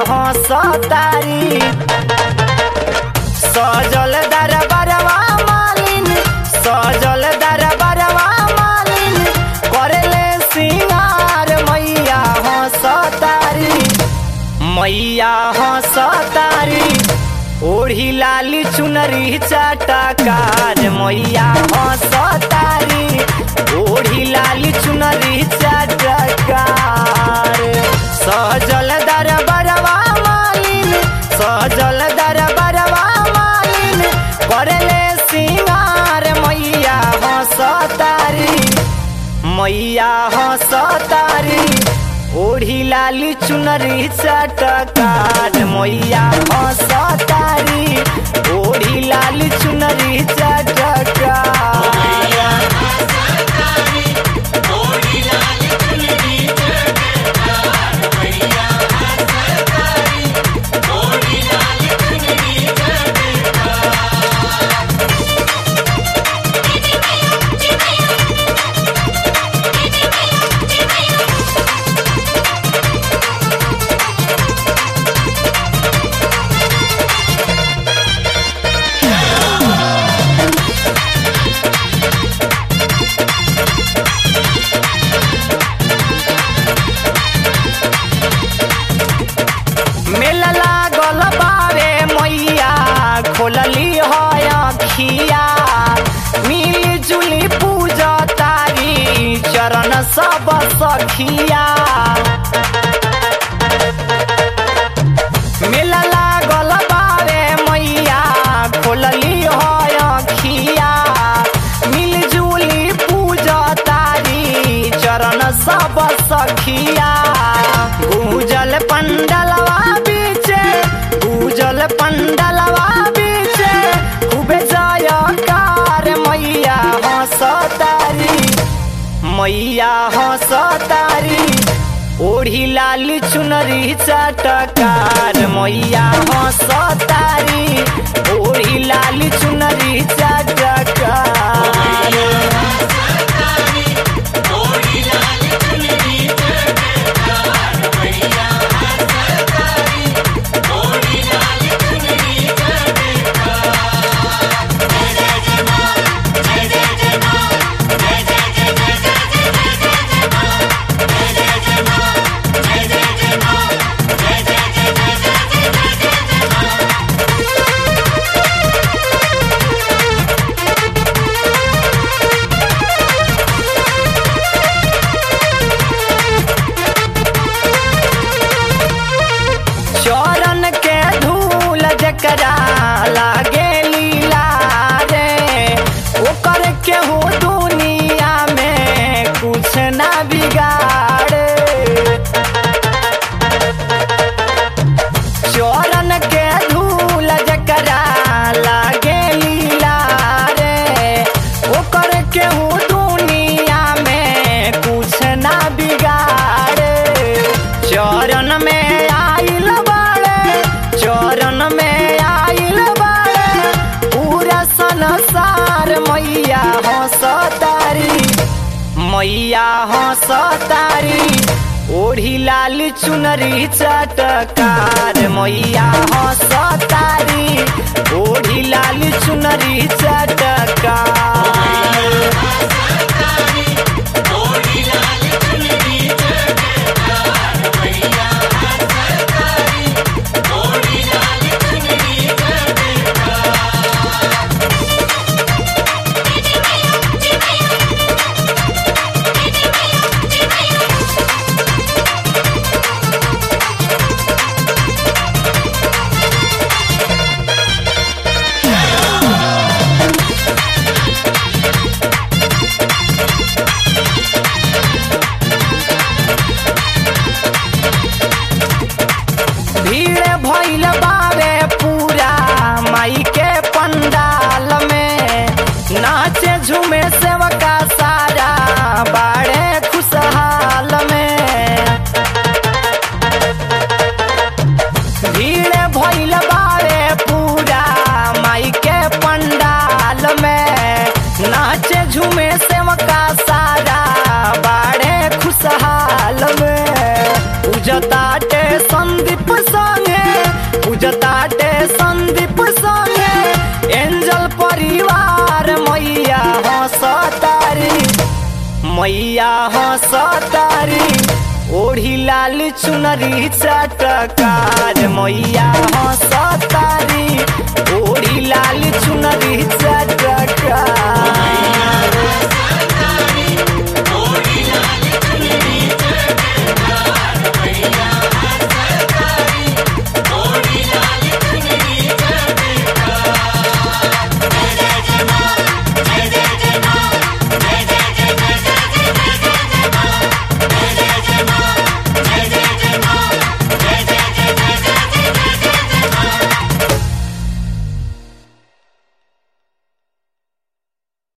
हंसतारी सजल दरबारवा मालिन सजल दरबारवा मालिन करेले सिंगार मैया हंसतारी मैया हंसतारी ओढ़ी लाली चुनरी चाटकार मैया हंसतारी ओढ़ी लाली चुनरी चाटकार सजल दरबारवा मालिन सजल दरबारवा मालिन करेले सिंगार मैया हंसतारी मैया हंसतारी ओढ़ी लाली चुनरी चटकार मैया हंसतारी ओढ़ी लाली चुनरी चटकार मेला लागल बावे मैया खोलली है अखिया मिली जुली पूजा तारी चरण सब सखिया मेला लागल बावे मैया खोलली है अखिया मिली जुली पूजा तारी चरण सब सखिया गूंजल पंडलवा बीचे गूंजल पंडलवा बीचे खूबे जयकार मैया हंसतारी मैया हंसतारी ओढ़ी लाली चुनरी चटकार मैया हंसतारी ओढ़ी लाली चुनरी चटकार चरण के धूल जकरा लागे लीला रे ओकर केहू दुनिया में कुछ ना बिगाड़े चरण के धूल जकरा लागे लीला रे ओकर केहू दुनिया में कुछ ना बिगाड़े चरण में आइल बाड़े चरण में आइल बाड़े पूरा संसार मैया हंसतारी मैया हंसतारी ओढ़ी लाली चुनरी चटकार मैया हंसतारी ओढ़ी लाली चुनरी चटकार भीड़ भइल बावे पूरा माई के पंडाल में नाचे झूमे सेवका सारा बाड़े खुशहाल में भीड़ भइल बावे पूरा माई के पंडाल में नाचे झूमे सेवका सारा बाड़े खुशहाल में पूजताटे संदीप संग पूजताटे संदीप संगे एंजल परिवार मैया हंसतारी मैया हंसतारी ओढ़ी लाल चुनरी चटकार मैया हंसतारी ओढ़ी लाल चुनरी चटकार